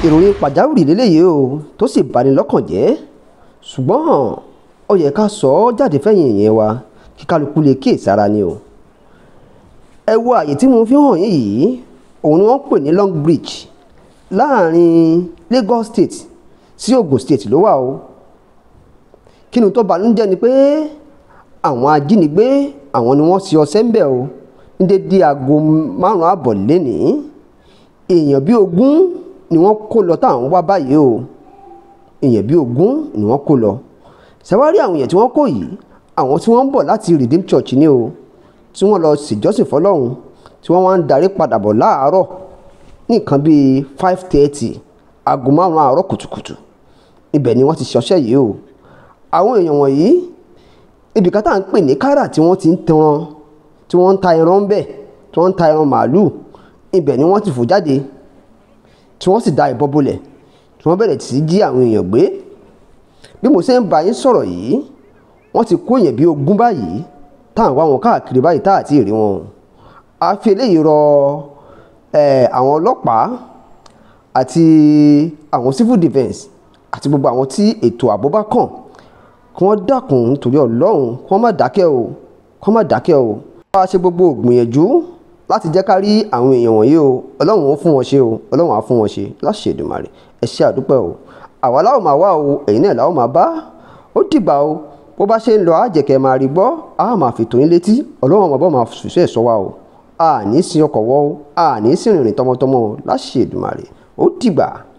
ìròyìn pàjáwìrì lélẹ́yìí o tó sì bani lọ́kàn jẹ́ ṣùgbọ́n ó yẹ ká sọ ọ́ jáde fẹ́yìn ìyẹn wa kí kálukú lè kíyèsára ni o ẹ wo àyè tí mo fi hàn yín yìí òun ni wọ́n pè ní Long Bridge láàrin Lagos State sí Ogun State ló wà o kí ni tó banújẹ́ ni pé àwọn ajínigbé àwọn ni wọ́n ṣe ọṣẹ́ ń bẹ̀ o ní dédé aago márùn-ún àbọ̀ lénìí èèyàn bíi ogún ni wọ́n kó lọ táwọn wá báyìí o èèyàn bíi ogún ni wọ́n kó lọ ṣàwárí àwọn èèyàn tí wọ́n kó yìí àwọn tí wọ́n ń bọ̀ láti Redeem Church ni o tí wọ́n lọ ṣèjọ́sìn fọlọ́run tí wọ́n wá ń darí padà bọ̀ láàárọ̀ ní nǹkan bíi five thirty aago márùn-ún àárọ̀ kùtùkùtù ibẹ̀ ni wọ́n ti ṣọṣẹ́ yìí o àwọn èèyàn wọ̀nyí ibì kan tá à ń pè ní kárà tí wọ́n ti ń tẹran tí wọ́n ń ta ẹran ń bẹ̀ tí wọ́n ń ta ẹran màálùú ibẹ̀ ni wọ́n ti fò jáde tí wọ́n sì da ìbọn bolẹ̀ tí wọ́n bẹ̀rẹ̀ sí jí àwọn èèyàn gbé bí mo ṣe ń bá yín sọ̀rọ̀ yìí wọ́n ti kó èèyàn bíi ogún báyìí tá à ń wá wọn káàkiri báyìí tá à ti rí wọn a fi eléyìí rọ àwọn ọlọ́pàá àti àwọn civil defence àti gbogbo àwọn tí ètò ààbò bá kàn kí wọ́n dákun nítorí ọlọ́run kí wọ́n má dákẹ́ o kí wọ́n má dákẹ́ o. wọ́n á ṣe gbogbo ògbìyànjú láti jẹ́ ká rí àwọn èèyàn wọ̀nyí o ọlọ́run ó fún wọn ṣe o ọlọ́run á fún wọn ṣe láṣẹ Èdùmàrè ẹ ṣé àdúpẹ́ o àwa láwọn máa wá o ẹ̀yin náà láwọn máa bá ó dìgbà o bó bá ṣe ń lọ àjẹkẹ́ máa rí gbọ́ a máa fi tó yín létí ọlọ́run ọmọ bọ́ máa ṣùṣẹ́ ẹ̀ṣọ́ wa o a ní sin ọkọ̀ wọ́ o a ní sin rìnrìn tọmọtọmọ láṣẹ Èdùmàrè ó dìgbà.